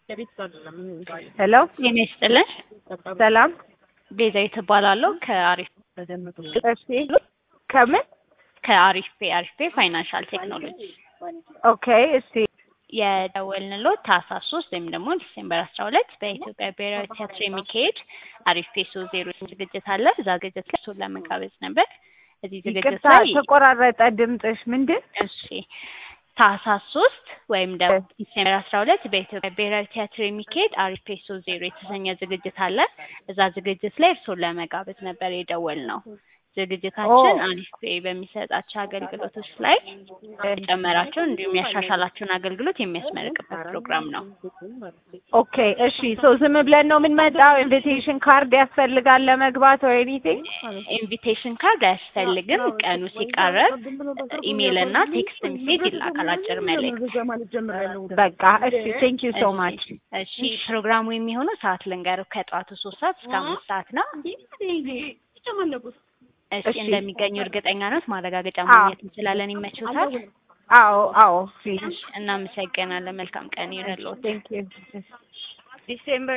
ሄሎ ጤና ይስጥልን። ሰላም። ቤዛዊት እባላለሁ ከአሪፍ እሺ ከምን ከአሪፍ ፔ አሪፍ ፔ ፋይናንሻል ቴክኖሎጂ ኦኬ። እሺ የደወልንሎት ታህሳስ ሶስት ወይም ደግሞ ዲሴምበር አስራ ሁለት በኢትዮጵያ ብሔራዊ ቲያትር የሚካሄድ አሪፍ ፔ ሶ ዜሮ ዝግጅት አለ። እዛ ዝግጅት ላይ እሱን ለመጋበዝ ነበር። እዚህ ዝግጅት ይቅርታ ላይ ተቆራረጠ ድምፅሽ። ምንድን እሺ ታህሳስ ሶስት ወይም ደግሞ ዲሴምበር አስራ ሁለት በኢትዮጵያ ብሔራዊ ቲያትር የሚካሄድ አሪፍ ፔ ሶ ዜሮ የተሰኘ ዝግጅት አለ። እዛ ዝግጅት ላይ እርሶን ለመጋበዝ ነበር የደወልነው። ዝግጅታችን ኦ። አሪፍ ፔ በሚሰጣቸው አገልግሎቶች ላይ የጨመራቸው እንዲሁም ያሻሻላቸውን አገልግሎት የሚያስመርቅበት ፕሮግራም ነው። ኦኬ። እሺ ሶ ዝም ብለን ነው የምንመጣው? ኢንቪቴሽን ካርድ ያስፈልጋል ለመግባት ወይ ኤኒቲንግ? ኢንቪቴሽን ካርድ አያስፈልግም። ቀኑ ሲቃረብ ኢሜይል እና ቴክስት ሜሴጅ ይላካል፣ አጭር መልእክት። በቃ እሺ። ቴንክ ዩ ሶ ማች። እሺ ፕሮግራሙ የሚሆነው ሰዓት ልንገርህ፣ ከጠዋቱ ሶስት ሰዓት እስከ አምስት ሰዓት ነው። እሺ እሺ። እንደሚገኙ እርግጠኛ ነት ማረጋገጫ ማግኘት እንችላለን። ይመችዎታል? አዎ አዎ። ፕሊዝ እሺ፣ እናመሰግናለን። መልካም ቀን ይሁንልዎት። ቴንክ ዩ ዲሴምበር